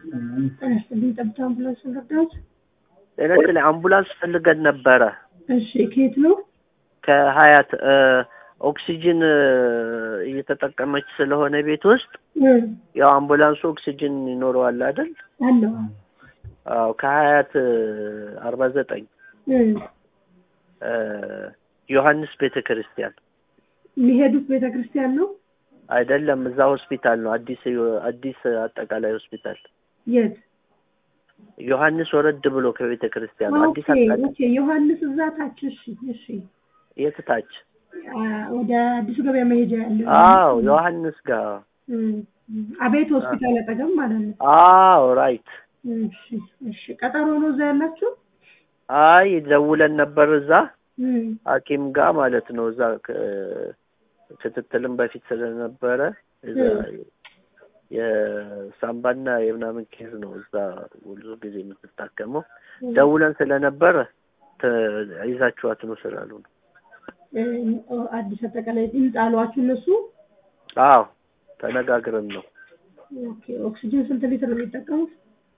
ጤና ይስጥልኝ። ጠብታ አምቡላንስ ረዳት። ጤና ይስጥልኝ። አምቡላንስ ፈልገን ነበረ እሺ፣ ከየት ነው? ከሀያት ኦክሲጅን እየተጠቀመች ስለሆነ ቤት ውስጥ ያው አምቡላንሱ ኦክሲጅን ይኖረዋል አይደል? አለው። አዎ ከሀያት አርባ ዘጠኝ ዮሐንስ ቤተ ክርስቲያን የሚሄዱት ቤተ ክርስቲያን ነው። አይደለም፣ እዛ ሆስፒታል ነው። አዲስ አዲስ አጠቃላይ ሆስፒታል የት? ዮሐንስ ወረድ ብሎ ከቤተ ክርስቲያን ነው። አዲስ ኦኬ አጠቃላይ ኦኬ። ዮሐንስ እዛ ታች። እሺ እሺ። የት ታች? አ፣ ወደ አዲሱ ገበያ መሄጃ ያለው አዎ ዮሐንስ ጋር እም፣ እም። አቤት ሆስፒታል አጠገብ ማለት ነው። አዎ ራይት። እሺ እሺ። ቀጠሮ ነው እዛ ያላችሁ? አይ ደውለን ነበር እዛ እም፣ ሐኪም ጋር ማለት ነው። እዛ ከ- ክትትልም በፊት ስለነበረ እዛ የሳምባና የምናምን ኬዝ ነው እዛ ብዙ ጊዜ የምትታከመው። ደውለን ስለነበረ ተ- ይዛችኋት ነው ስላሉ ነው። እም፣ አዲስ አጠቃላይ ህንጻ አሏችሁ እነሱ? አዎ ተነጋግረን ነው። ኦኬ። ኦክሲጅን ስንት ሊትር ነው የሚጠቀሙት?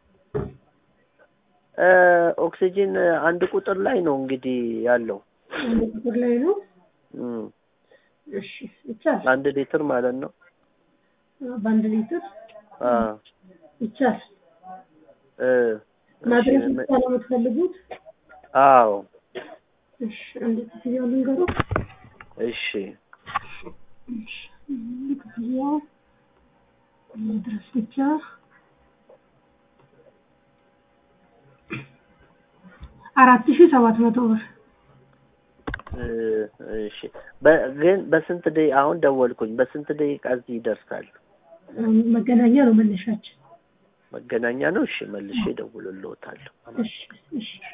እ ኦክሲጂን አንድ ቁጥር ላይ ነው እንግዲህ ያለው አንድ ቁጥር ላይ ነው። እም፣ እሺ ይቻል። አንድ ሊትር ማለት ነው። በአንድ ሊትር አ ይቻል። እ ማድረስ እሺ፣ ብቻ ነው የምትፈልጉት? አዎ እሺ አንድ ክፍያው ልንገረው። እሺ እሺ ክፍያው ማድረስ ብቻ አራት ሺህ ሰባት መቶ ብር። እ እሺ በ- ግን በስንት ደቂቃ አሁን ደወልኩኝ። በስንት ደቂቃ እዚህ ይደርሳል? መገናኛ ነው መነሻችን። መገናኛ ነው። እሺ መልሼ እደውልልዎታለሁ። እሺ እሺ